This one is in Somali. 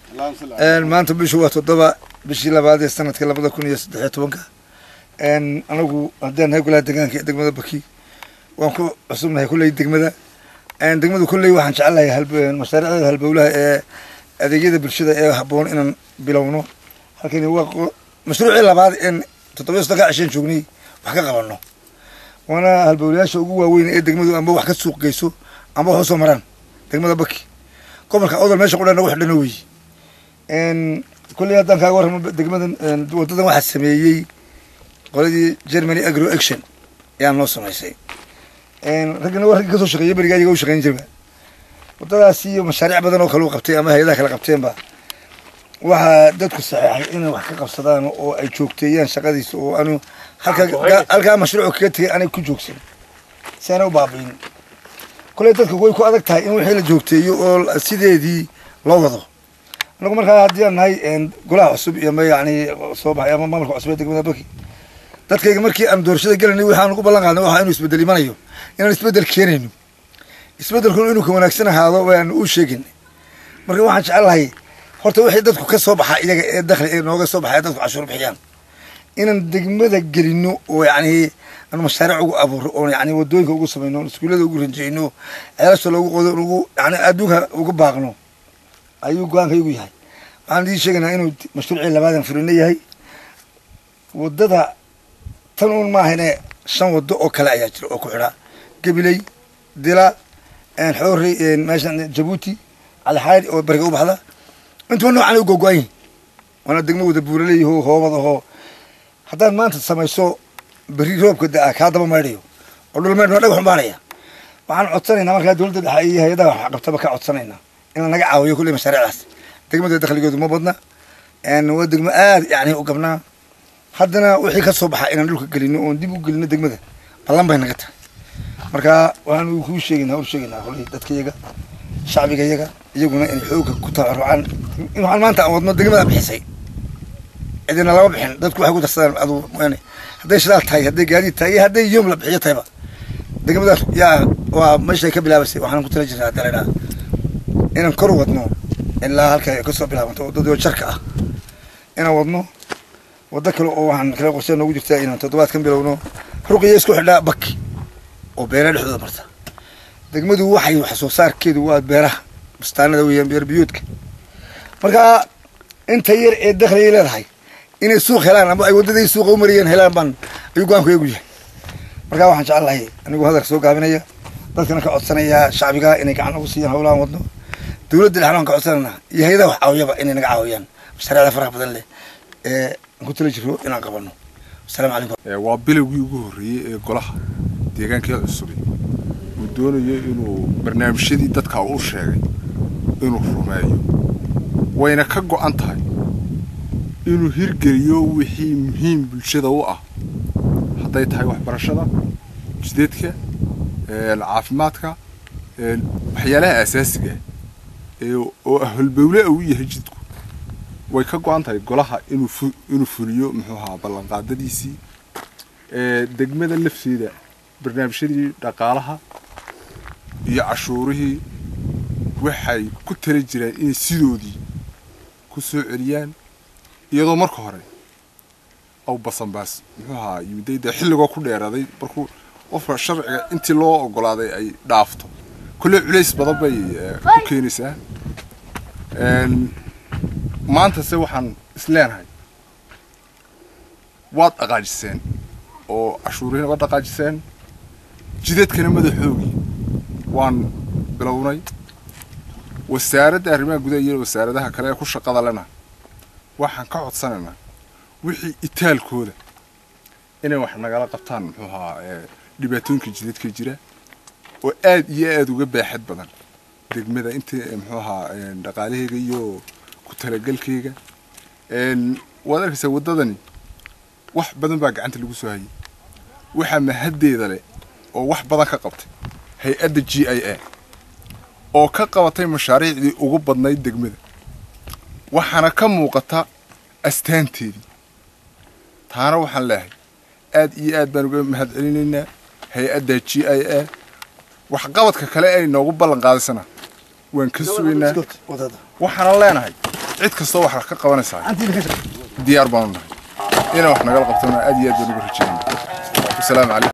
maanta bishu waa toddoba bishii labaad ee sanadka labada kun iyo saddexiyo tobanka anagu haddaan nahay golaha deegaanka ee degmada baki waan ku cusubnahay kulley degmada degmadu kulley waxaan jecelahay mashaariicda halbowlaha ee adeegyada bulshada ee habboon inaan bilowno halkani waa mashruucii labaad een toddobiyo soddonka cisheen joognay wax ka qabano waana halbowlayaasha ugu waaweyn ee degmadu amba wax ka suuq geyso amba wax usoo maraan degmada baki gobolka odol meesha qudhana wax dhana weeye kulley haddaan kaaga warramo degmadan wadadan waxaa sameeyey qoladii germany agro action ayaa noo samaysay raggana waa raggi kasoo shaqeeyay beriga ayaga u shaqeyn jirba wadadaas iyo mashaariic badan oo kale u qabtay ama hay-adaha kale qabteenba waxaa dadku saxeexay inay wax ka qabsadaan oo ay joogteeyaan shaqadiisa oo anu halka halkaa mashruuc kaga tegay anay ku joogsan si aanay u baabiin kulley dadka way ku adag tahay in wixii la joogteeyo oo sideedii loo wado anagu markaa haddii aan nahay golaha cusub iyo ma yani soo baxay ama maamulka cusub ee degmada baki dadkayga markii aan doorashada gelanay waxaan ugu ballan qaadnay waxa inuu isbedel imanayo inaan isbedel keenayno isbedelkuna inuu ka wanaagsan ahaado waan u sheegin marka waxaan jecelahay horta wixii dadku ka soo baxa iyaga ee dakhli ee nooga soo baxay dadku cashuur bixiyaan inaan degmada gelino oo yani aan mashaariic ugu abuuro oo yani wadooyinka ugu samayno iskuullada ugu ranjeyno ceelasha loogu qodo ugu yani adduunka uga baaqno ayuu go-aanka igu yahay waxaan idin sheegaynaa inuu mashruucii labaadan furino yahay wadada tan uun maahane shan wado oo kale ayaa jira oo ku xidha gabiley dila xoori meeshan jabuuti calixayd oo bariga u baxda intuba noocan u gogo-an yihin waana degmo wada buuraleeyaho hoobad ahoo haddaad maanta samayso berri roobka da-a kaa daba maydhayo oo dhul maydh dhagax umbaanaya waxaan codsanaynaa markaa dowladda dhexe iyo hay-adaha wax qabtaba ka codsanaynaa in la naga caawiyo kulley mashaariicdaas degmada dakhligeedu ma badna waa degmo aad yani u gabnaa haddana wixii ka soo baxa inaan dhulka gelino oon dib u gelino degmada ballan bay naga tahay marka waxaan kuu sheegaynaa u sheegaynaa kulley dadkayaga shacbigayaga iyaguna inay xooga ku tabarucaan in waxaan maanta aan wadno degmada bixisay cidina lama bixin dadku waxay ku darsadaan adu yani hadday shidaal tahay hadday gaadiid tahay iyo hadday yoom la bixiyo tahayba degmada yaa waa meeshay ka bilaabaysay waxaan ku tala jirnaa hadda laydhaha inaan kor wadno ilaa halka ay kasoo bilaabanto waddadii oo jarka ah inaan wadno waddo kale oo waxaan kala qorshe noogu jirtaa inaan toddobaadkan bilowno ruqiya isku xidhaa baki oo beeraha dhexdooda marta degmadu waxay wax soo saarkeedu waa beeraha bustaanada weeyaan beer biyoodka marka inta yar ee dakhligay leedahay inay suuq helaan ama ay waddaday suuqa u mariyeen helaan baan ayuu go-aanku eegu yahay marka waxaan jecelahay anigu hadalka soo gaabinaya dadkana ka codsanayaa shacbiga inay gacan ugu siiyaan howlahan wadno dowladda dhexna waan ka codsananaa iyo hay-adaha wax caawiyaba inay naga caawiyaan mashaariicda faraha badan leh ee aan ku tala jiro inaan qabano asalamu calaykum waa bilowgii ugu horreeyey ee golaha deegaankii cusubay uu doonayo inuu barnaamijyadii dadka u sheegay inuu rumeeyo wayna ka go-an tahay inuu hirgeliyo wixii muhiim bulshada u ah hadday tahay waxbarashada jdeedka caafimaadka waxyaalaha asaasiga oo holbowle uu yahay jidku way ka go-an tahay golaha inuu inuu fuliyo muxuu ahaa ballanqaadadiisii degmada lafteeda barnaamijyadii dhaqaalaha iyo cashuurihii waxay ku tala jiraan inay sidoodii ku soo celiyaan iyadoo marka hore aw basanbaas muxuu ahaa yimiday dee xilligoo ku dheeraaday markuu qofka sharciga intii loo ogolaaday ay dhaafto kolley culays badan bay ku keenaysaa maanta se waxaan isleenahay waad dhaqaajiseen oo cashuurihina waad dhaqaajiseen jidadkana madaxoogii waan bilownay wasaaradda arrimaha gudaha iyo wasaaradaha kale ee ku shaqada lena waxaan ka codsanaynaa wixii itaalkooda inay wax nagala qabtaan muxuu ahaa dhibaatooyinka jidadka jira oo aad iyo aada uga baaxad badan degmada inta muxuu ahaa dhaqaalaheyga iyo ku talagalkeyga waad arkaysaa waddadani wax badan baa gacanta lagu soo hayay waxaa mahaddeeda leh oo wax badan ka qabtay hay-adda g i a oo ka qabatay mashaariicdii ugu badnayd degmada waxaana ka muuqata astaanteedii taana waxaan leehay aad iyo aad baan uga mahad celinaynaa hay-adda g i a waxqabadka kale ay noogu ballan qaadisana waan ka sugaynaa waxaanan leenahay cid kastoo wax ka qabanaysaa antiina ka diyaar baanu nahay inaan wax nagala qabtona aad iyo aad baan uga rajaynaya wasalaamu calaykum